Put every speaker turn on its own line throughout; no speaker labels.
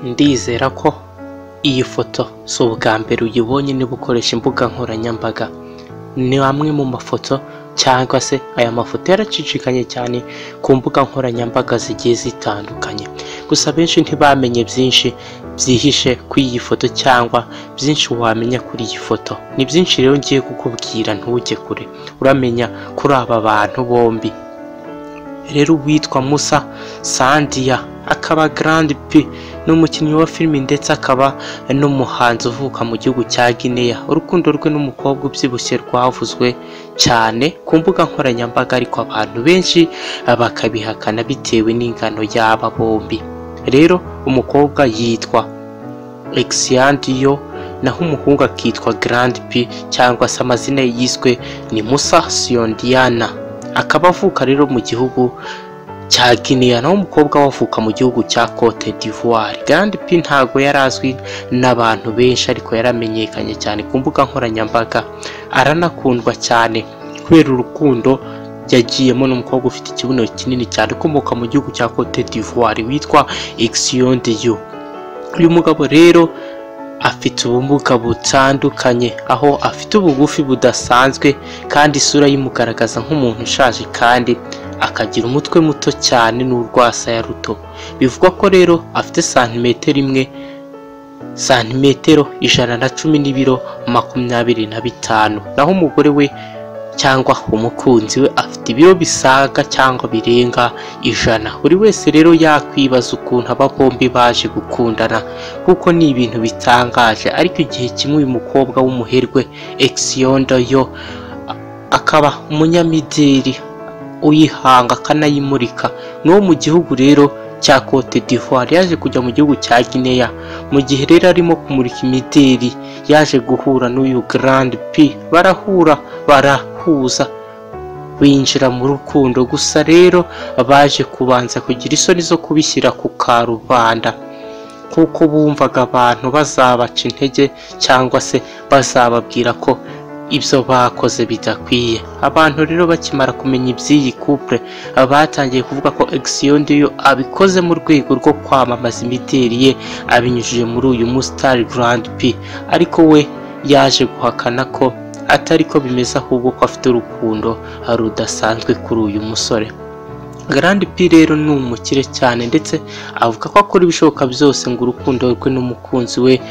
ndizera ko iyi foto si ubwa mbere uyibonye niba ukoresha imbuga nkoranyambaga ni amwe mu mafoto cyangwa se aya mafoto yaracicikanye cyane ku mbuga nkoranyambaga zigiye zitandukanye gusa benshi ntibamenye byinshi byihishe kuri iyi foto cyangwa byinshi wamenya kuri iyi foto ni byinshi rero ngiye kukubwira ntujye kure uramenya kuri aba bantu bombi rero uwitwa musa sandiya akaba garandi pi ni umukinnyi wa filimi ndetse akaba n'umuhanzi uvuka mu gihugu cya gineya urukundo rwe n'umukobwa ubyibushye rwavuzwe cyane ku mbuga nkoranyambaga ariko abantu benshi bakabihakana bitewe n'ingano y'aba bombi rero umukobwa yitwa egisiyandiyo naho umuhungu akitwa garandi pi cyangwa se amazina ye yiswe ni musa siyondiyana akaba avuka rero mu gihugu cya Guinea naho umukobwa we avuka mu gihugu cya Cote d'Ivoire Grand P ntago yari azwi n'abantu benshi ariko yaramenyekanye cyane ku mbuga nkoranyambaga aranakundwa cyane kubera urukundo yagiyemo n'umukobwa ufite ikibuno kinini cyane ukomoka mu gihugu cya Cote d'Ivoire witwa Ixion Diou uyu mugabo rero afite ubumuga butandukanye aho afite ubugufi budasanzwe kandi isura yimugaragaza nk'umuntu ushaje kandi akagira umutwe muto cyane n'urwasaya ruto bivugwa ko rero afite santimetero imwe santimetero ijana na cumi n'ibiro makumyabiri na bitanu naho umugore we cyangwa umukunzi we afite ibiro bisaga cyangwa birenga ijana buri wese rero yakwibaza ukuntu aba bombi baje gukundana kuko ni ibintu bitangaje ariko igihe kimwe uyu mukobwa w'umuherwe egisionda yo akaba umunyamideli uyihanga akanayimurika n'uwo mu gihugu rero cya Cote d'Ivoire yaje kujya mu gihugu cya Guinea mu gihe rero arimo kumurika imideli yaje guhura n'uyu Grand P barahura barahuza binjira mu rukundo gusa rero baje kubanza kugira isoni zo kubishyira ku karubanda kuko bumvaga abantu bazabaca intege cyangwa se bazababwira ko ibyo bakoze bidakwiye abantu rero bakimara kumenya iby'iyi couple batangiye kuvuga ko Action Dieu abikoze mu rwego rwo kwamamaza imideli ye abinyujije muri uyu Mustar Grand P ariko we yaje guhakana ko atari ko bimeze ahubwo ko afite urukundo rudasanzwe kuri uyu musore Grand P rero ni umukire cyane ndetse avuga ko akora ibishoboka byose ngo urukundo rwe n'umukunzi we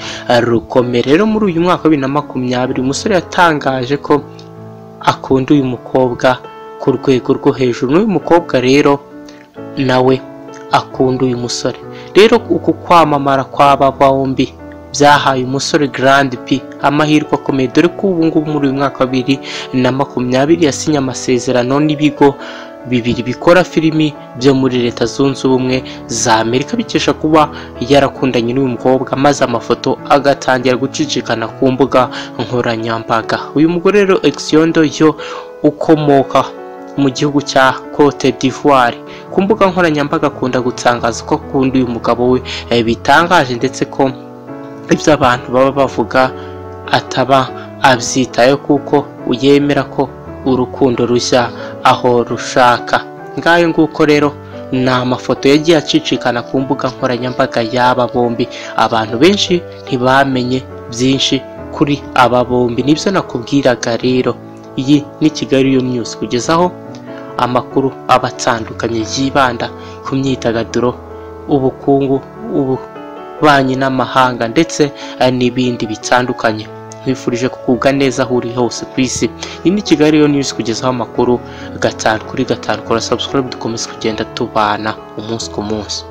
rukomere rero muri uyu mwaka wa bibiri na makumyabiri umusore yatangaje ko akunda uyu mukobwa ku rwego rwo hejuru n'uyu mukobwa rero nawe akunda uyu musore rero uku kwamamara kw'aba bombi byahaye umusore Grand P amahirwe akomeye dore ko ubu ngubu muri uyu mwaka wa bibiri na makumyabiri yasinye amasezerano n'ibigo bibiri bikora filimi byo muri leta zunze ubumwe za amerika bikesha kuba yarakundanye n'uyu mukobwa maze amafoto agatangira gucicikana ku mbuga nkoranyambaga uyu mugore rero egisiondo yo ukomoka mu gihugu cya Cote d'Ivoire ku mbuga nkoranyambaga akunda gutangaza ko akunda uyu mugabo we eh, bitangaje ndetse ko ibyo abantu baba bavuga ataba abyitayeho kuko yemera ko urukundo rushya aho rushaka ngayo nguko rero ni amafoto yagiye acicikana ku mbuga nkoranyambaga y'aba bombi abantu benshi ntibamenye byinshi kuri aba bombi nibyo nakubwiraga rero iyi ni kigali yo news kugezaho amakuru aba atandukanye yibanda ku myidagaduro ubukungu ubu banki n'amahanga ndetse n'ibindi bitandukanye nkwifurije kugubwa neza aho uri hose ku isi iyi ni kigali yo news kugezaho amakuru gatanu kuri gatanu kora subscribe dukomeze kugenda tubana umunsi ku munsi